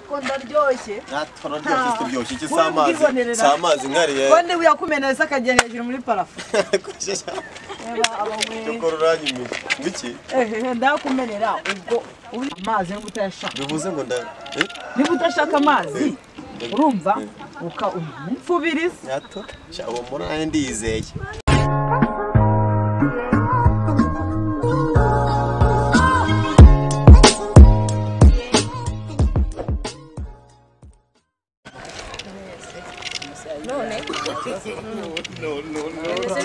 ko ndaryoshye natwara ryose turyoshye iki si Wowe amazi ubwibonere si nawe. amazi nkariye konde wiyakumeneza akajya hejuru muri parafu reba abagore dukora uranyimira biki ehehe ndakumenera ubwo uri amazi niba utayashaka bivuze ngo nda eh? niba udashaka amazi urumva uka umfubiriza nyato sha uwo muri nawe ndiyizeye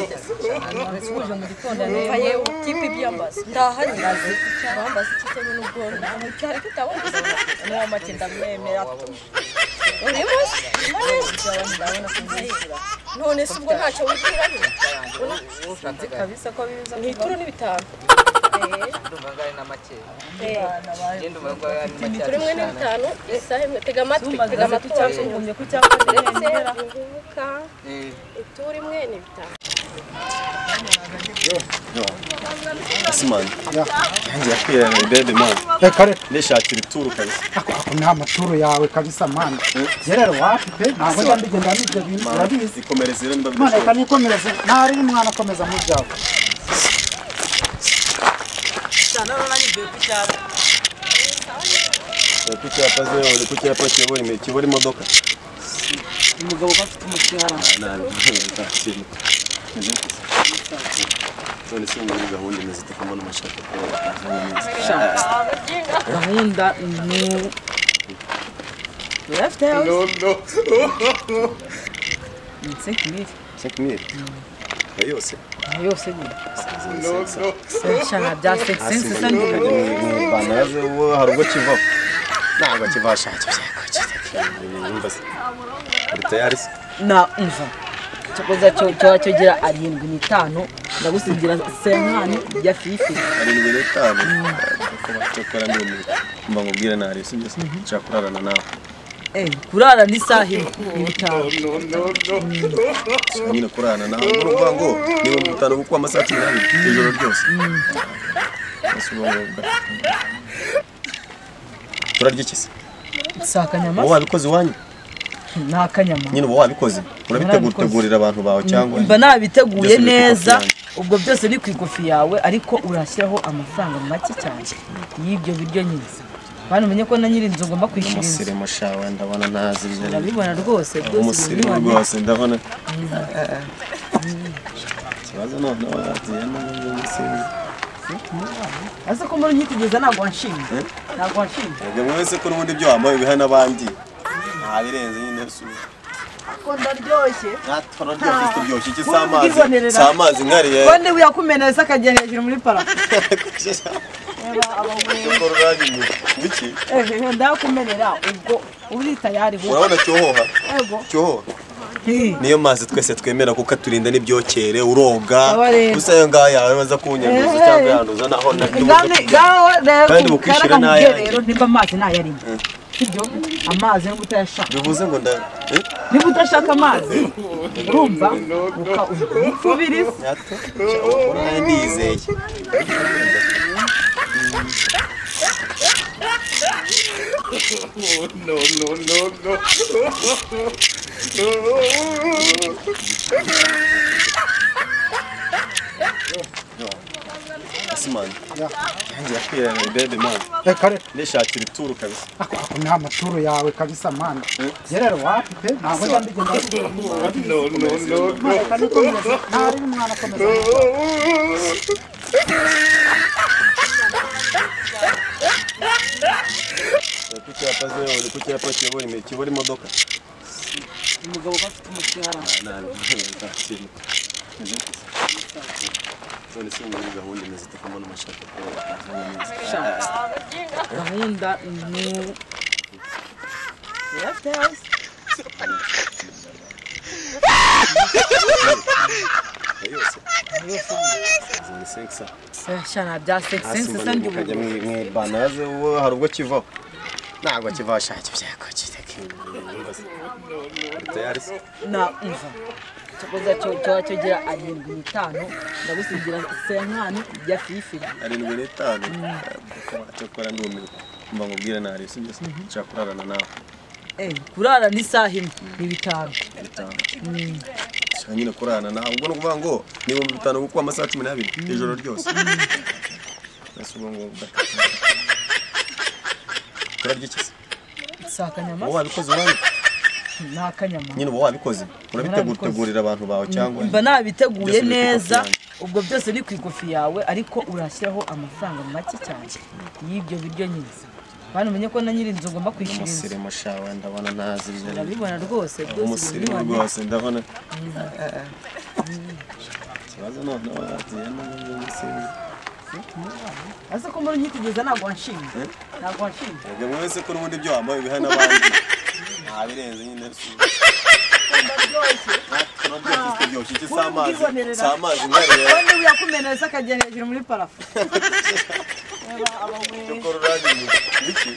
Uje mu gitondo numva yewe kipe byambaza ndahari ndazi bambaza kitego n'ubworo ntabwo cyari kutabona nta makinda mwemera uri munsi none se ubwo ntacyo wibwira ushatse kabisa ko biza mu ituro n'ibitanu ndumva ngo ari n'amakeya njye ndumva ngo ari n'amakeya turi mwe n'ibitanu isaha imwe tega amatwi tega amatwi ugumye ku cyapa ndetse ingubuka ituro imwe n'ibitanu asimani yanjye yakwiranye bebe mani reka reka ndishakira ituru kabisa ako ako ni amaturo yawe kabisa mani njye rero wapi pe ntabwo njya mbigenda n'ibyo bintu urabizi ikomere rero niba mwana reka bidashoboka nikomereze ntari n'umwana akomeza mu byawe Eh, ku cyapa ziyobora ku cyapa kiyobora imi- kiyobora imodoka umugabo ko afite umushahara Ah, nabi nta kintu none se ubu muri gahunda imeze ite kumva n'amashaka gahunda ni urafite yawe ni cinq mille sekimiri yose Ayo yose nyine shana bya sex sense Hasi se mu- ni mu- mu Rwanda yaje ubu hari ubwo kiva ntabwo kiva shaki byako cyumva se uri tayari se na umva cyakoze cyo cyo cyogira arindwi n'itanu ndagusigira senkani ya fifi arindwi n'itanu kuba cyakora ni ibintu mba nkubwire nari sibyo se nshaka kurarana nawe eh kurara ni isaha imwe n'itanu Gusa nyine kurarana nawe ni ukuvuga ngo ni ibihumbi bitanu kuko amasaha cumi n'abiri ijoro ryose Ese ubu ngubu bwa- turarya iki se si akanyama uba wabikoze iwanyu ni akanyama nyine uba wabikoze Narabikoze. urabitegurira abantu bawe cyangwa mba nabiteguye Byose biri ku neza ifoto ubwo byose ni ku ikofi yawe ariko urashyiraho amafaranga make cyane y'ibyo biryo nyine bana umenye ko na nyiri inzu ugomba kwishyura inzu umusirimu shawe ndabona ntazi ibyo ari byo. urabibona rwose rwose umusirimu rwose ndabona ikibazo noneho yagiye n'umusirimu azi ko muri nyitegereza ntabwo wanshinga ntabwo wanshinga erega mwese ko n'ubundi ibyo wambaye biha n'abandi ntabirenze nyine si ubu. ko ndaryoshye natwara ryose turyoshye iki si Wowe amazi ubwibonere si nawe. amazi nkariye konde wiyakumeneza akajya hejuru muri parafu reba abagore dukora uranyuma biki ehehe ndakumenera ubwo uri tayari wowe urabona cyohoha ego cyohoha niyo mazi twese twemera kuko aturinda n'ibyokere uroga Aba rero. gusa ayo ngayo yabanza kunyanduza Eh. cyangwa yanduza naho ngamwe gawe Kandi rero mukwishyura karaga n'ayanyu. mugerero niba amazi ntayarimo sibyo amazi niba utayashaka bivuze ngo nda eh? niba udashaka amazi urumva uka umfubiriza Yato, ubu nawe ndiyizeye asimani yanjye yakwiranye bebe mani reka reka ndishakira ituru kabisa ako ako ni amaturo yawe kabisa mani njye rero wapi pe ntabwo njya mbigenda n'ibyo bintu urabizi mwana reka nikomereze ntari n'umwana akomeza mu byawe ku cyapa ziyobora ku cyapa kiyobora imi- kiyobora imodoka umugabo ko afite umushahara nabi nta kintu none se ubu muri gahunda imeze ite kumva n'amashaka gahunda ni urafite yawe se? yose ni sekisa eh, shana bya sex sense se ndi ukajya mu mu ibanaze ubu hari ubwo kivaho ntabwo kivaho shaki byako kireke uri tayari se na umva cyakoze cyo cyo cyogira arindwi n'itanu ndagusigira senkani ya fifi arindwi n'itanu kuba cyakora ndi umuntu mba nkubwire nariye sibyo se nshaka kurarana nawe Eh, kurara ni isaha imwe ni bitanu bitanu nshaka nyine kurarana nawe ubwo ni ukuvuga ngo ni ibihumbi bitanu ku kwa amasaha cumi n'abiri ijoro ryose mbese ubwo ngubwo turarya iki se si akanyama uba wabikoze wabi ni akanyama nyine uba wabikoze urabitegura Narabikoze. utegurira abantu bawe cyangwa mba nabiteguye Byose biri ku neza kofi ubwo byose biri ku ikofi yawe ariko urashyiraho amafaranga make cyane y'ibyo biryo nyiriza bana umenye ko na nyir'inzu ugomba kwishyura inzu umusirimu shawe ndabona ntazi ibyo ari byo. urabibona rwose rwose umusirimu ibintu rwose ndabona ikibazo noneho wagiye n'ubundi umusirimu Ese ko muri nyitigeza ntabwo wanshinga ntabwo wanshinga Mwebwe mwese ko n'ubundi ibyo wambaye biha n'abandi ntabirenze nyine si turaryoshye si turyoshye iki si amazi si amazi nkareba kandi yakumenetse akagenda hejuru muri parafo cyokora uragiye iki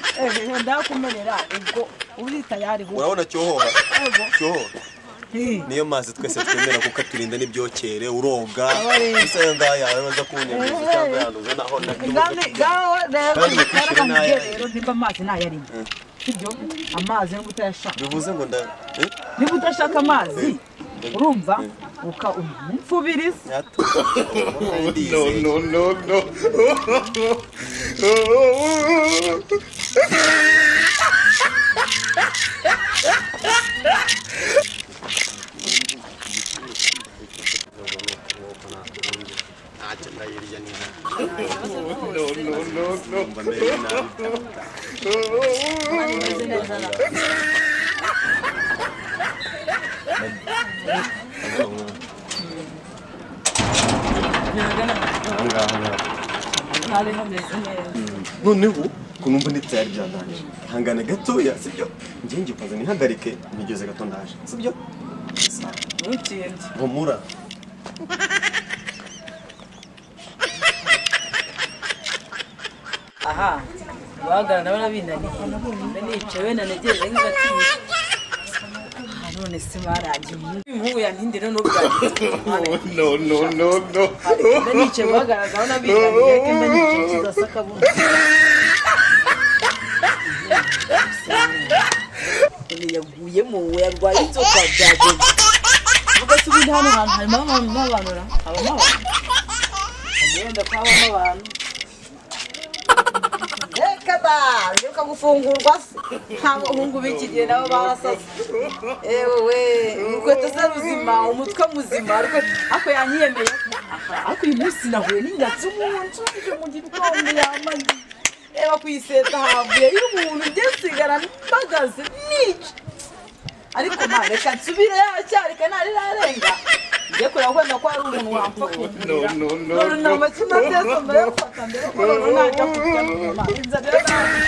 ndakumenera ubwo urita yariho urabona cyohoha cyohoha niyo mazi twese twemera kuko aturinda n'ibyokere uroga gusa ayo ngayo yawe baza kuwunyereza cyangwa yanduza naho nabyo Kandi bakwishyura n'aya. nimba amazi ntayarimo sibyo amazi no kutayashaka bivuze ngo nda eh? niba udashaka amazi urumva uka umfubiriza Nyatu. Ndizeye. no, no, no. Mba mbere y'inama. Ahangaha ngaha. ntari hameze neza noneho ko numva n'ibyari byandangije ihangane gatoya sibyo njye ngikomeza nihagarike nigeze gato ndaje sibyo ntukende humura aha guhagarara nawe nabinaniye mbe nicaye nanegereje nk'ibatiye none se barangiye uyu muhungu yantindire n'ubwangiye No, no, no, no. mbe nicaye guhagarara nawe nabinaniye ariko mbe nicaye kidasa akabuno None yaguyemo we yarwaye inzoka byagenze vuga se ubundi hano hantu harimo abantu n'abantu ra habamo abantu agenda ko habamo abantu reka da mbyuka gufungurwa se ntabwo hungu b'ikigihe nabo barasaze yewe we urukweto se ruzima umutwe muzima ariko ako yanyiyemeye ako uyu munsi nahuye n'ingatsi umuntu uje mu gitondo yamaze reba kuyiseta havuye y'umuntu ngesigara mpagaze nica ariko ma reka nsubire yacyarika ntari narenga njye kureba ko wenda ko hari umuntu wapfa kumira no, no, none nta makina byose mbere yo gufata mbere ko noneho najya kurya nyuma inzara yo ntabwo